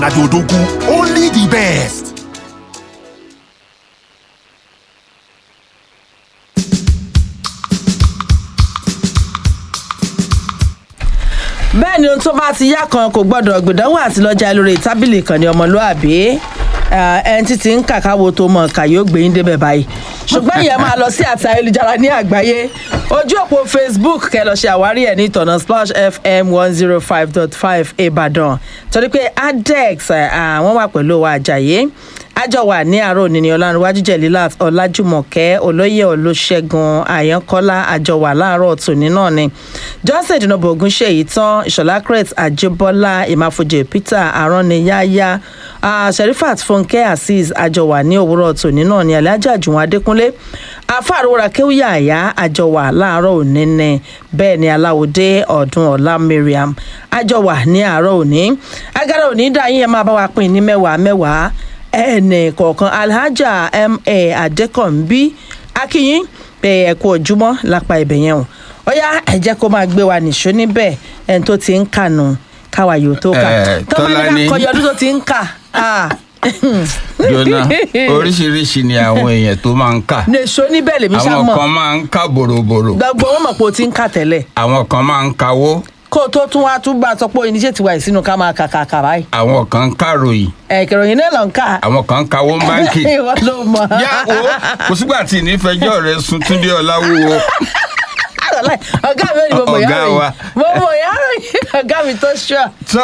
Adodogu, only the best. bẹ́ẹ̀ ni ohun tó bá ti yá kan kò gbọ́dọ̀ gbìdánwò àti lọ́jà lórí tábìlì kan ní ọmọlúàbí ẹni tí ti ń kàkáwo tó mọ̀ ká yóò gbé yín débẹ̀ báyìí ṣùgbọ́n ìyẹn máa lọ sí àti ayélujára ní àgbáyé ojú òpó facebook kẹ́ lọ ṣe àwárí ẹ̀ ní ìtọ̀nà splash fm one zero five dot five ìbàdàn torí pé adex àwọn wà pẹ̀lú wa àjàyé àjọ wà ní àárọ̀ òní ní ọlárunwájú jẹ̀lílà ọlájúmọ̀kẹ́ olóyè olóṣègùn àyànkọ́lá àjọ wà láàárọ̀ tòní náà ni johnson ìdùnnàbọ̀ ogun ṣe èyí tán ìṣọ̀lá crete àjẹbọ́lá ìmáfojì peter arániyáyá sherifat fúnkẹ́ azeez àjọ wà ní òwúrọ̀ tòní náà ni alhaja jùwọ̀n adékúnlé afárora kéwìyà àyà àjọ wà láàárọ̀ òní ni bẹ́ẹ̀ ni aláwòdé ọ̀dún ọ̀la mariam àjọ wà ní àárọ̀ òní agara òní dá yín ẹ máa bá wa pín ní mẹ́wàá mẹ́wàá ẹnì kọ̀ọ̀kan alhaja ma adékànbí akínyìn pé ẹ̀kú ojúmọ́ lápá ibẹ̀ yẹn o ọ̀yá ẹ jẹ́ kó máa gbé wa nìṣó níbẹ̀ ẹni tó ti ń kà nù káwa yóò tó kà Eh, tó bá ní ká Tọ́lání. kọyọ ọdún tó ti ń kà ah. jona oríṣiríṣi ni àwọn èèyàn tó máa ń kà nìṣó níbẹ̀ lèmi ṣá àwọn mọ̀ kan máa ń kà bòròbòrò gbogbo wọn mọ̀ pé o ti ń kà tẹ́lẹ̀ àwọn kan máa ń kawó kó o tó tún wá tún bá a sọ pé oníṣẹ́ ti wà sínú ká máa kà kà kà báyìí àwọn kan ń kàròyìn ẹ̀kẹ̀rọ̀yìn náà lọ ń kà àwọn kan ń kawó ń báńkì ìwọ ló mọ̀ yá o kò sígbà tí ìnífẹjọ rẹ sun túndé ọláwúwo Wàláì, ọ̀gá mi ò ní mo mọ̀ Ọ̀gá yàrá wa. yìí mo mọ̀ yàrá yìí ọ̀gá mi tó ṣọ́ tó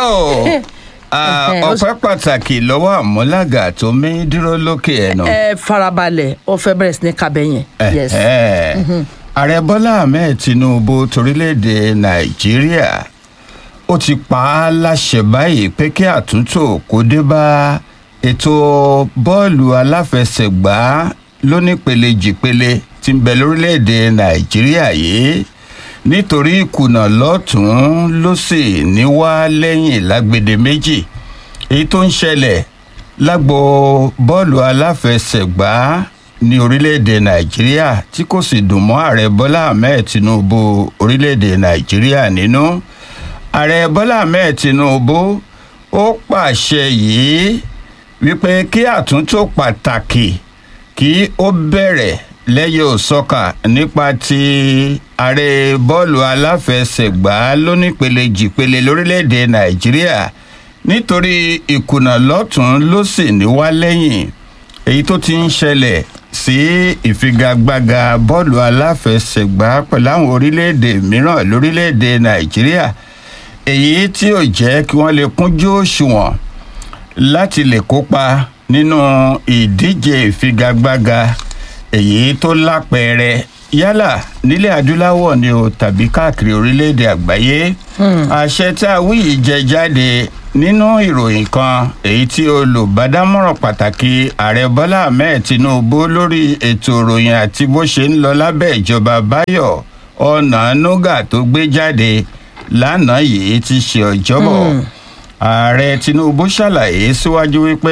ah, Ẹhẹ́, ó ọpẹ́ pàtàkì lọ́wọ́ àmúlàgà tó mí dúró lókè ẹnu. ẹ farabalẹ̀ ó fẹ́ bẹ̀rẹ̀ sí ní kabẹ̀ yẹn yes Ẹ̀hẹ́. ààrẹ bọ́lá ahmed tinubu torílẹ̀-èdè nàìjíríà ó ti pa á láṣẹ báyìí pé kí àtúntò kó dé bá ètò bọ́ọ̀lù aláfẹsẹ̀gbá lónípele jìpele tí ń bẹ lórílẹ̀-èdè nàìjíríà yìí nítorí ìkùnà lọ́tún ló sì ní wá lẹ́yìn lágbede méjì èyí tó ń ṣẹlẹ̀ lágbo bọ́ọ̀lù aláfẹsẹ̀gbá ní orílẹ̀-èdè nàìjíríà tí kò sì dùn mọ́ ààrẹ bọ́lá ahmed tinubu orílẹ̀-èdè nàìjíríà nínú ààrẹ bọ́lá ahmed tinubu ó pàṣẹ yìí wípé kí àtúntò pàtàkì kí ó bẹ̀rẹ̀ lẹ́yìn òsọ́kà nípa ti ààrẹ bọ́ọ̀lù aláfẹsẹ̀gbá lónípele jìpele lórílẹ̀‐èdè nàìjíríà nítorí ìkùnà lọ́tún ló sì ní wá lẹ́yìn èyí tó ti ń ṣẹlẹ̀ sí ìfigagbága bọ́ọ̀lù aláfẹsẹ̀gbá pẹ̀lú àwọn orílẹ̀‐èdè mìíràn lórílẹ̀‐èdè nàìjíríà èyí tí ò jẹ́ kí wọ́n lè kúnjú òṣùwọ̀n láti lè kópa nínú ìdíje ìfigagbága èyí tó lápẹẹrẹ yálà nílẹ̀ adúláwọ̀ ni o tàbí káàkiri orílẹ̀-èdè àgbáyé àṣẹ tá a wí yìí jẹ jáde nínú ìròyìn kan èyí tí olùbádámọ̀ràn pàtàkì ààrẹ bọ́lá ahmed tinubu lórí ètò ìròyìn àti bó ṣe ń lọ lábẹ́ ìjọba báyọ̀ ọ̀nànúgà tó gbé jáde lánàá yìí ti ṣe ọjọ́bọ̀ ààrẹ tinubu ṣàlàyé síwájú wípé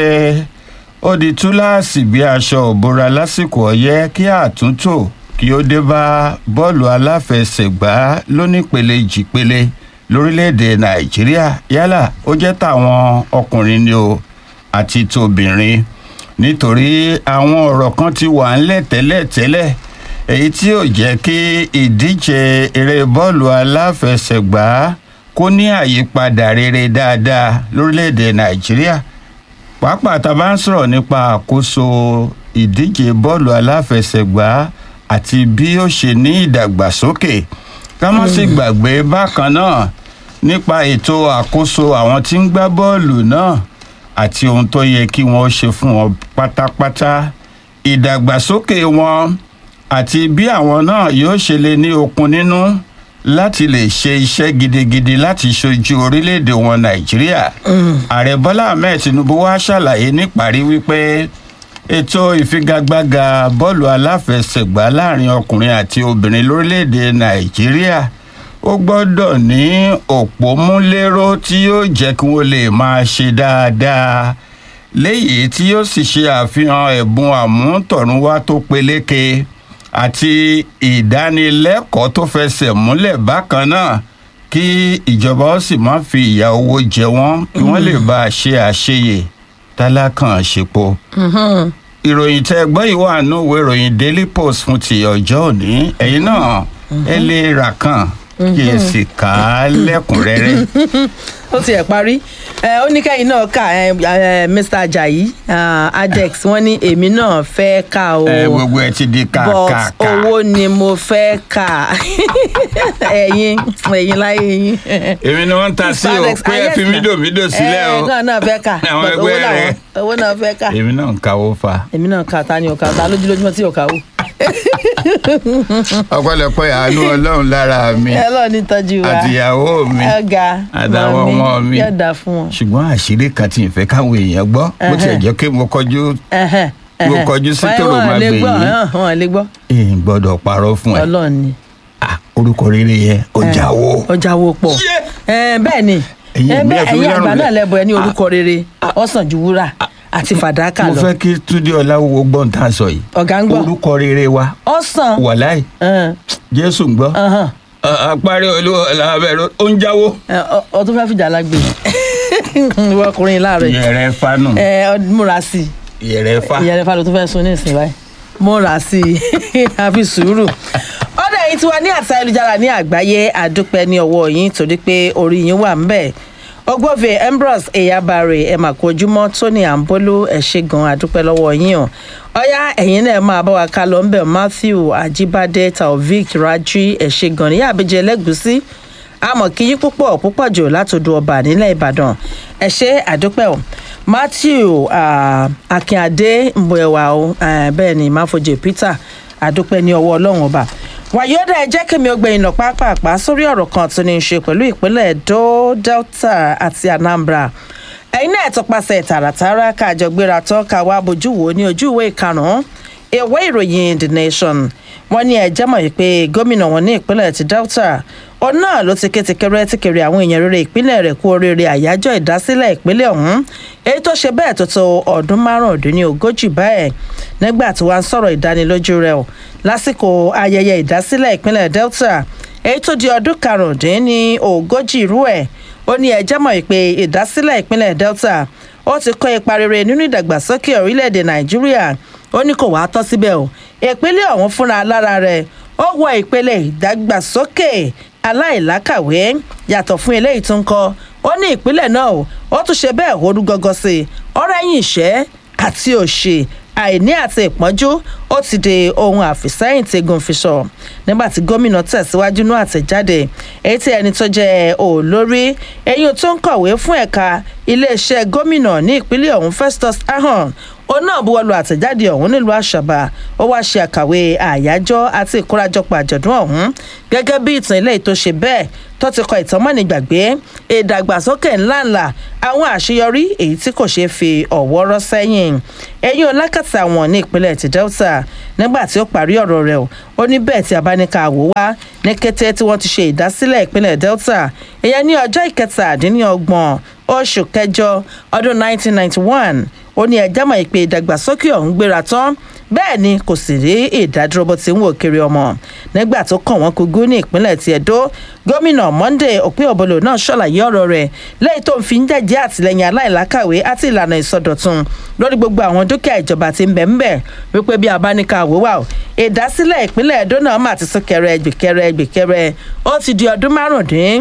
ó di túláàsì bí aṣọ òbora lásìkò ọyẹ kí àtúntò kí ó dé bá bọ́ọ̀lù aláfẹsẹ̀gbá lónípele jìpele lórílẹ̀‐èdè nàìjíríà yálà ó jẹ́ tàwọn ọkùnrin ni o àti tobìnrin nítorí àwọn ọ̀rọ̀ kan ti wà ńlẹ̀ tẹ́lẹ̀tẹ́lẹ̀ èyí tí ò jẹ́ kí ìdíje eré bọ́ọ̀lù aláfẹsẹ̀gbá kó ní àyípadà rere dáadáa lórílẹ̀‐èdè nàìjíríà pàápàá tá a bá ń sọ̀rọ̀ nípa àkóso ìdíje bọ́ọ̀lù aláfẹsẹ̀gbá àti bí ó ṣe ní ìdàgbàsókè ká má sì gbàgbé bákan náà nípa ètò àkóso àwọn tí ń gbá bọ́ọ̀lù náà àti ohun tó yẹ kí wọ́n ṣe fún wọn pátápátá ìdàgbàsókè wọn àti bí àwọn náà yóò ṣe lè ní okun nínú láti lè ṣe iṣẹ́ gidigidi láti ṣojú orílẹ̀-èdè wọn nàìjíríà ààrẹ bọ́lá ahmed tinubu wá ṣàlàyé níparí wípé ètò ìfigagbága bọ́ọ̀lù aláfẹsẹ̀gbá láàrin ọkùnrin àti obìnrin lórílẹ̀‐èdè nàìjíríà ó gbọ́dọ̀ ní òpómúléró tí yóò jẹ́ kí wọ́n lè máa ṣe dáadáa léyìí tí yóò sì ṣe àfihàn ẹ̀bùn àmútọ̀runwá tó peléke àti ìdánilẹ́kọ̀ọ́ tó fẹsẹ̀ múlẹ̀ bákan náà kí ìjọba ó sì má fi ìyà owó jẹ wọ́n kí wọ́n lè bá a ṣe àṣeyè tálákàn ṣepo. ìròyìn tẹ gbọ́ yìí wà nínú ìwé ìròyìn daily post fún ti ọjọ́ òní ẹ̀yin náà ẹ lè rà kàn kí ẹ sì kà á lẹ́kùnrẹ́rẹ́. ó tiẹ̀ parí ẹ ó ní kẹ́yìn náà kà ẹ ẹ mr ajayi ah, adex wọ́n ní èmi náà fẹ́ kà o ẹ gbogbo ẹ ti di but kàkàkà. owó ni mo fẹ́ kà ẹ̀yin ẹ̀yin láyé yín. èmi ni wọ́n ń ta sí o Adex, pé ẹ yes, fi na. mídòmídò sílẹ̀ o ẹ náà náà fẹ́ kà Àwọn but ẹgbẹ́ owó làwọn- rẹ̀. owó náà fẹ́ kà èmi náà ń kawó fa. èmi náà kà ta ni ò kà ta lójúlójúmọ́ tí ò kà wò. ọpẹ́lọpẹ́ àánú ọlọ́run lára mi ẹ lọ́ọ̀ ní tọ́jú wa àtìyàwó mi ọ̀gá àtàwọn ọmọ mi yóò dáa fún wọn. ṣùgbọ́n àṣírí kan tí n fẹ́ káwọn èèyàn gbọ́ bó tiẹ̀ jẹ́ pé mo kọjú Ẹhẹ́n, Mo ẹhẹ́n. kọjú sí Wọ́n- tòrò wọ́n máa lè gbè gbọ́, yìí. hàn, wọ́n lè gbọ́ èèyàn gbọ́dọ̀ parọ́ fún ẹ ọlọ́run ni. Ah, orúkọ rere yẹn ọjà wo. ọjà wo pọ̀ Ẹ, bẹ́ẹ̀ ni Ẹ̀yin Ẹ, ẹ̀mí bẹ́ẹ̀ ẹ̀ fi mí ẹ̀yin àgbà lọ́rùn náà lẹ̀. lẹ́bọ̀ ẹ ní orúkọ rere ọ̀sán ju wúrà àti fàdákà mo lọ fẹ́ kí túndé ọláwó gbọ́n tá a sọ yìí ọ̀gá ń gbọ́ orúkọ rere wa ọ̀sán wàláì jésù ń gbọ́ ọ̀hán. àparí olúwa làbẹ̀rẹ̀ ó ń jáwó. Ẹ, ọ- ọ tún fẹ́ fìjà lágbè ìwọ ọkùnrin láàárọ̀ yìí. ìyẹrẹ fanu ẹ ọ múra sí i ìyẹrẹ fa. ìyẹn rẹ fa ló tún fẹ́ sun ní ìsìn báyìí múra sí i àfi sùúrù. ọ̀dọ̀ yìí ti wà ní àti ayélujára ní àgbáyé àdúpẹ́ ní ọwọ́ yín torí pé orí yín wà ńbẹ̀ ọgbọ́fẹ̀ ambrose eyabare ẹ̀ mà kó ojúmọ́ tóní àǹbólú ẹ̀ ṣe gan àdúpẹ́ lọ́wọ́ yín o ọ̀yá ẹ̀yin náà máa bá wa ká lọ ńbẹ̀ matthew ajibade taofik raji ẹ̀ ṣe gan ní àbíjẹ lẹ́gùsí àmọ̀ kí yín púpọ̀ púpọ̀ jù látòdù ọba nílẹ̀ ìbàdàn ẹ ṣe àdúpẹ́ o matthew ah, akínadé mbọ̀ẹ̀wà o eh, bẹ́ẹ̀ ni máfojì peter àdúpẹ́ ní ọwọ́ ọlọ́run ọba wàyọ́dà ẹ jẹ́ kí mi ó gbẹ̀yìn lọ pápápá sórí ọ̀rọ̀ kan tó ní í ṣe pẹ̀lú ìpínlẹ̀ edo delta àti anambra ẹ̀yin náà tọpasẹ̀ tààràtàrà káàjọ gbéra tán ká wá bójú wò ní ojú ìwé ìkarùn-ún ìwé ìròyìn the nation wọn ní ẹjẹ mọ̀ pé gómìnà wọn ní ìpínlẹ̀ ti delta òun náà ló ti kétekéré tí kiri àwọn èèyàn rere ìpínlẹ̀ rẹ̀ kú oríire àyájọ́ ìdásílẹ̀ ìpínlẹ̀ ọ̀hún èyí tó ṣe bẹ́ẹ̀ tó tó ọdún márùndínlógójì báyìí nígbà tí wọ́n á sọ̀rọ̀ ìdánilójú rẹ̀ o lásìkò ayẹyẹ ìdásílẹ̀ ìpínlẹ̀ delta èyí tó di ọdún karùndínlógójì irú ẹ̀ ó ní ẹjẹ́ mọ̀ pé ìdásílẹ̀ ìpínlẹ̀ delta ó ti kọ́ ipa rere nínú ìdàgbàsókè orílẹ̀-èdè nàìjíríà ó ní kò wáá tọ́ síbẹ̀ o ìpínlẹ̀ ọ̀hún fúnra lára rẹ̀ ó wọ ìpele ìdàgbàsókè aláìlákàwé yàtọ̀ fún eléyìí tó ń kọ́ ó ní ìpínlẹ̀ náà o ó tún ṣe bẹ́ẹ̀ horú gọ́gọ́ sí i ọ̀rọ̀ ẹ̀yìn ìṣẹ́ àti òṣì àìní àti ìpọ́njú ó ti di ohun àfìsẹ́yìn tegun fi sọ nígbà tí gómìnà tẹ̀síwájú ní àtẹ̀jáde èyí tí ẹni tó jẹ́ olórí eyín tó ń kọ̀wé fún ẹ̀ka iléeṣẹ́ gómìnà ní ìpínlẹ̀ ọ̀hún festus ahon òun náà buwọ́lu àtẹ̀jáde ọ̀hún nílùú àṣàbà ó wáá ṣe àkàwé àyájọ́ àti ìkórajọpọ̀ àjọ̀dún ọ̀hún gẹ́gẹ́ bí ìtàn ilé tó ṣe bẹ́ẹ̀ tó ti kọ ìtàn mọ́ni gbàgbé ìdàgbàsókè ńláńlá àwọn àṣeyọrí èyí tí kò ṣeé fi ọ̀wọ́ rọ́ sẹ́yìn ẹ̀yìn olákàtà wọn ní ìpínlẹ̀ ti delta nígbà tí ó parí ọ̀rọ̀ rẹ̀ o ó ní bẹ́ẹ̀ tí a bá ní ká wò wá ní kété tí wọ́n ti ṣe ìdásílẹ̀ ìpínlẹ̀ delta ìyẹn ní ọjọ́ ìkẹtàdínlọ́gbọ̀n oṣù kẹjọ ọdún 1991 ó ní ẹjẹ́ mọ̀ ìpè ìdàgbàsókè ọ̀hún gbéra tán bẹ́ẹ̀ ni kò sì rí ìdádúró bó ti ń wò kiri ọmọ nígbà tó kàn wọ́n kúgú ní ìpínlẹ̀ ti ẹ̀dó gómìnà monday òpin òbolo náà ṣàlàyé ọ̀rọ̀ rẹ̀ lẹ́yìn tó ń fi ń jẹ́jẹ́ àtìlẹ́yìn aláìlákàwé àti ìlànà ìsọdọ̀tun lórí gbogbo àwọn dúkìá ìjọba ti ń bẹ̀ ń bẹ̀ wípé bí abáníkà àwòwà o ìdásílẹ̀ ìpínlẹ̀ ẹ̀dó náà mà ti sún kẹrẹ gbìkẹrẹ gbìkẹrẹ ó ti di ọdún márùndín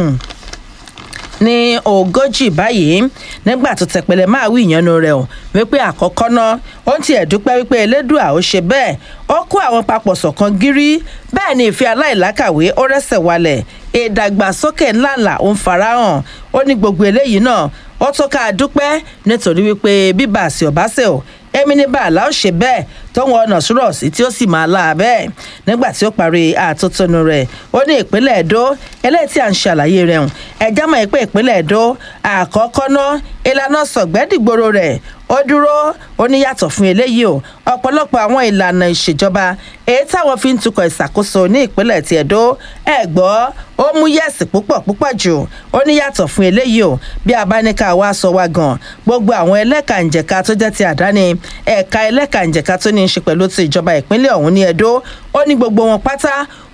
ní ogójì báyìí nígbà tó tẹpẹlẹ máa wí ìyanu rẹ o wípé àkọ́kọ́ náà ó ń tiẹ̀ dúpẹ́ wípé elédùà ó ṣe bẹ́ẹ̀ ó kó àwọn papọ̀ ṣọ̀kan gírí bẹ́ẹ̀ ni ìfẹ́ aláìlákàwé ó rẹ́sẹ̀ walẹ̀ ìdàgbàsókè ńláńlá ó ń farahàn ó ní gbogbo eléyìí náà ó tó ká a dúpẹ́ nítorí wípé bíbà àṣì ọ̀básẹ̀ o èmi ní bàálà ó ṣe bẹ́ẹ̀ tóun ọ̀nà sùúrọ̀ sí tí ó sì máa la bẹ́ẹ̀ nígbà tí ó parí àtótónu rẹ̀ ó ní ìpínlẹ̀ èdò eléyìí tí à ń ṣàlàyé rẹ̀ hùn ẹ̀já mọ̀ pé ìpínlẹ̀ èdò àkọ́kọ́ ná ìlànà sọ̀gbẹ́dìgbòrò rẹ̀ ó dúró ó ní yàtọ̀ fún eléyìí o ọ̀pọ̀lọpọ̀ àwọn ìlànà ìṣèjọba èyí táwọn fi ń tukọ̀ ìṣàkóso ní ìpínlẹ̀ ti ẹ̀dó ẹ̀ gbọ́ ó mú yẹ̀sì púpọ̀ púpọ̀ jù ó ní yàtọ̀ fún eléyìí o bí abáníkà wa sọ wá gan gbogbo àwọn ẹlẹ́kànjẹ̀ka tó jẹ́ ti àdáni ẹ̀ka ẹlẹ́kànjẹ̀ka tó ní í ṣe pẹ̀lú ti ìjọba ìpínlẹ̀ ọ̀hún ní ẹ̀dó ó ní gbogbo wọn pátá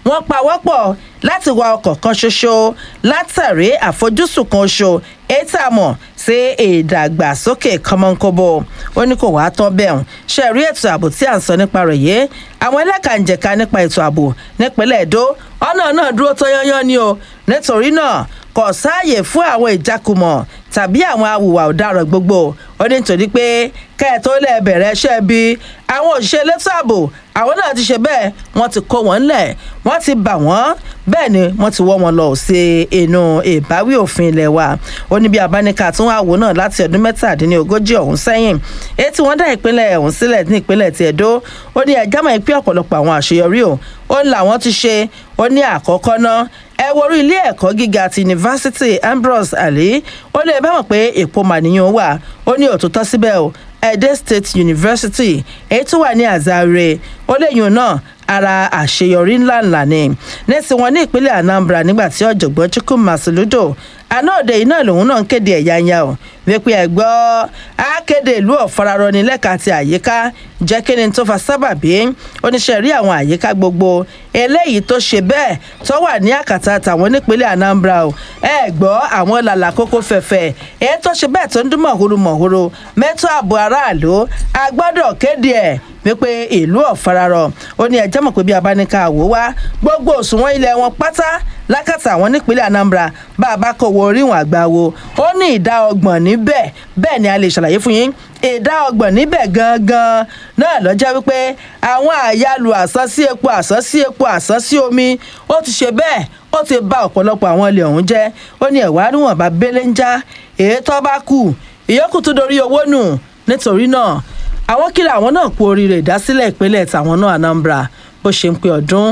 wọ́n pawọ́pọ̀ láti wa ọkọ̀ kan ṣoṣo látàrí àfojúsùn kan ṣo ètò àmọ̀ sí ìdàgbàsókè kọ́mọ́nkóbó ó ní kò wá tán bẹ́ẹ̀ ṣe rí ètò ààbò tí à ń sọ nípa rẹ̀ yé àwọn ẹlẹ́kànjẹ̀ka nípa ètò ààbò nípínlẹ̀ èdò ọ̀nà náà dúró tó yányán ni o nítorí náà kò sáàyè fún àwọn ìjákùmọ̀ tàbí àwọn awùwà ọ̀daràn gbogbo ó ní nítorí pé kẹ́ẹ̀tọ́ lẹ̀ bẹ̀rẹ̀ iṣẹ́ bí àwọn òṣìṣẹ́ elétò ààbò àwọn náà ti ṣe bẹ́ẹ̀ wọ́n ti kó wọn lẹ̀ wọ́n ti bà wọ́n bẹ́ẹ̀ ni wọ́n ti wọ́ wọn lọ sí inú ìbáwí òfin ilẹ̀ wa ó ní bí abáníkà tún wà wò náà láti ọdún mẹ́tàdínlógójì ọ̀hún sẹ́yìn èyí tí wọ́n dá ìpínlẹ̀ ọ̀hún sílẹ̀ ní ìpínlẹ̀ ti Ẹdó ó ní ẹjá mọ̀ pé ọ̀pọ̀lọpọ̀ àwọn àṣeyọrí o ó ń làwọn ti ṣe ó ní àkọ́kọ́ náà ẹ worí ilé ẹ̀kọ́ gíga ti yunifásitì Ambrose Ali ó lè bá wọn pé èpo màníyàn wà ó ní òtútọ́ síbẹ̀ o Edo State University èyí tó wà ní Azare ó léyìn náà ara àṣeyọrí ńláńlá ni nẹ́sìn wọn ní ìpínlẹ̀ Anambra nígbà tí ọ̀jọ̀gbọ́n Chukwuma Soludo àná òde yìí náà lòun náà ń kéde ẹ̀yà ya o wípé ẹ gbọ́ akéde ìlú ọ̀fararọni lẹ́ka ti àyíká jẹ́ kí ni tó fa sábàbí oníṣẹ́ rí àwọn àyíká gbogbo eléyìí tó ṣe bẹ́ẹ̀ tó wà ní àkàtà tàwọn nípínlẹ̀ Anambra o ẹ gbọ́ àwọn làlà kókó fẹ̀fẹ̀ èyí tó ṣe bẹ́ẹ̀ tó ń dún mọ̀húrú mọ̀húrú mẹ́tọ́ ààbò aráàlú a gbọ́dọ̀ kéde ẹ̀ wípé ìlú ọ̀fararọ ó ní ẹjẹ́ mọ̀ pé bí abáníkà àwò wá gbogbo òṣùwọ̀n ilẹ̀ wọn pátá lákàtà àwọn nípínlẹ̀ Anambra bá a bá kó wo oríwọ̀n àgbà wo ó ní ìdá ọgbọ̀n níbẹ̀ bẹ́ẹ̀ ni a lè ṣàlàyé fún yín ìdá ọgbọ̀n níbẹ̀ gangan náà lọ́jọ́ wípé àwọn àyálù àsánsí epo àsánsí epo àsánsí omi ó ti ṣe bẹ́ẹ̀ ó ti bà ọ̀pọ̀lọpọ̀ àwọn ilẹ̀ ọ̀hún jẹ́ ó ní ẹ̀wá níwọ̀n bá bẹ́lẹ́ ń já èyí tó bá kù ìyókù tó dorí owó nù nítorí náà àwọn kìlọ̀ àwọn náà kú oríire ìdásílẹ̀ ìpínlẹ̀ tàwọn náà Anambra bó ṣe ń pe ọdún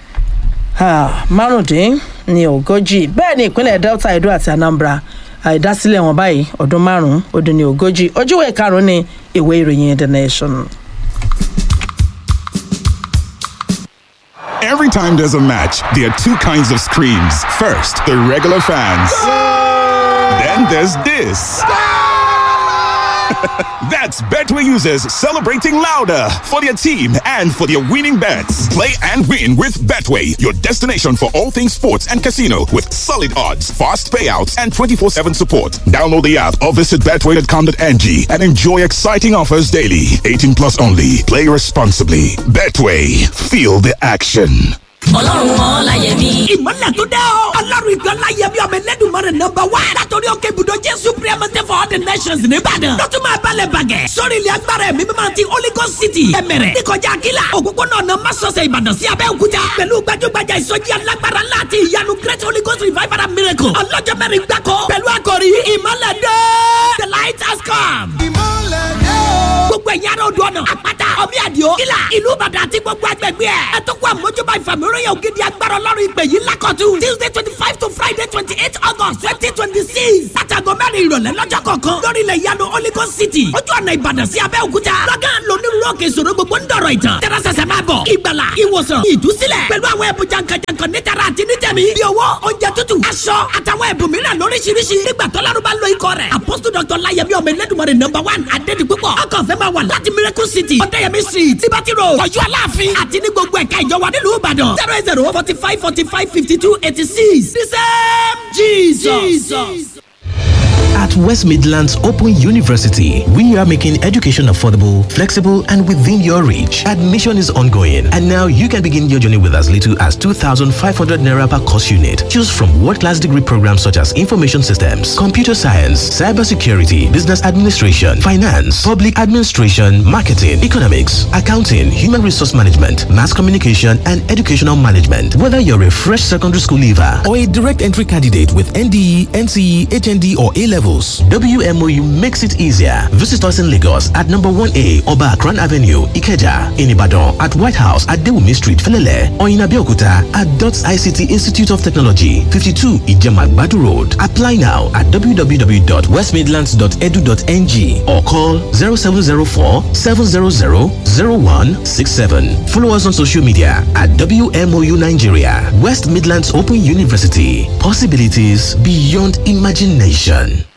márùndín ní ogójì bẹ́ẹ̀ ni ìpínlẹ̀ Delta Edo àti Anambra ìdásílẹ̀ wọn báyìí ọdún márùn-ún ó dín ní ogójì ojúwe karùn-ún ní ìwé ìròyìn The Nation. Every time there's a match, there are two kinds of screams. First, the regular fans. Then there's this. That's Betway users celebrating louder for their team and for their winning bets. Play and win with Betway, your destination for all things sports and casino with solid odds, fast payouts, and 24 7 support. Download the app or visit betway.com.ng and enjoy exciting offers daily. 18 plus only. Play responsibly. Betway, feel the action. ọlọ́run ọláyẹmí. ìmọ̀lẹ̀ tó dẹ́ o. ọlọ́run ìgbà láyẹmí ọmọ ẹlẹ́dùnmọ́rẹ̀ nọmba wá. látọ̀rí òkè ibùdó jésù priamate for all the nations nìbàdàn. lọ́tún máa balẹ̀ bàgẹ́. sórí ilẹ̀ agbára ẹ̀mí mímọ́ ti holy ghost city. ẹ̀mẹ̀rẹ̀ níkọjá akíla. òpópónà ọ̀nà masọ̀sẹ̀ ìbàdàn sí abẹ́òkúta. pẹ̀lú gbajúgbajà ìsọjí alágbára láti ìyanu great holy ghost revival and miracle. ọlọ́jọ́ mẹ́rin gbáko. pẹ̀lú àkòrí ìmọ̀lẹ̀ dé. the light has come. ìmọ̀lẹ̀ dé. gbogbo ẹ̀yà rẹ̀ odò ọ̀nà àpáta ọmí àdìo kílà ìlú ìbàdàn àti gbogbo agbègbè ẹ̀. ẹ tó kó àmójúbà ìfàmìíràn ògidì agbára ọlọ́run ìpè yìí lákọ̀tún. tuesday twenty five to friday twenty eight august twenty twenty six. látàgọ́ mẹ́rin ìrọ̀lẹ́ lọ́jọ́ kọ̀ọ̀kan. lórí ilẹ̀ ìyanu holy ghost city. ojú ọ̀nà ìbàdàn sí abẹ́òkúta. lọ́gán lónírúurú òkè ìṣòro gbogbo ń dọ̀rọ̀ ìtàn. tẹ́rẹ́sẹsẹ máa bọ̀. ìgbàlà ìwòsàn ìdúsílẹ̀. pẹ̀lú àwọn ẹ̀bùn jankan-jankan nítara àti nítẹ̀mí. bí owó oúnjẹ tútù aṣọ àtàwọn ẹ̀bùn mìíràn lóríṣiríṣi. nígbà tọ́lárú bá lo ikọ̀ rẹ̀. apostle dr layemi ọmọ ẹlẹ́dùnmọ̀rẹ̀ number one adédi púpọ̀. ọkọ̀ fẹ́ máa wà láti miracle city. ọ̀dẹ́yẹmí street tibati road. ọ̀yọ́ aláàfin àti ní gbogbo ẹ̀ka ìjọba nílùú ìbàdàn. zero eight zero forty five forty five fifty two eighty six. the same jesus. jesus. At West Midlands Open University, we are making education affordable, flexible, and within your reach. Admission is ongoing, and now you can begin your journey with as little as 2,500 naira per course unit. Choose from world-class degree programs such as information systems, computer science, cybersecurity, business administration, finance, public administration, marketing, economics, accounting, human resource management, mass communication, and educational management. Whether you're a fresh secondary school leaver or a direct entry candidate with NDE, NCE, HND, or A levels, WMOU makes it easier. Visit us in Lagos at number 1A Oba Akran Avenue, Ikeja, in Ibadan at White House at Dewumi Street, Felele, or in Abeokuta at DOTS ICT Institute of Technology, 52 Ijemagbadu Road. Apply now at www.westmidlands.edu.ng or call 0704 700 0167. Follow us on social media at WMOU Nigeria, West Midlands Open University. Possibilities beyond imagination.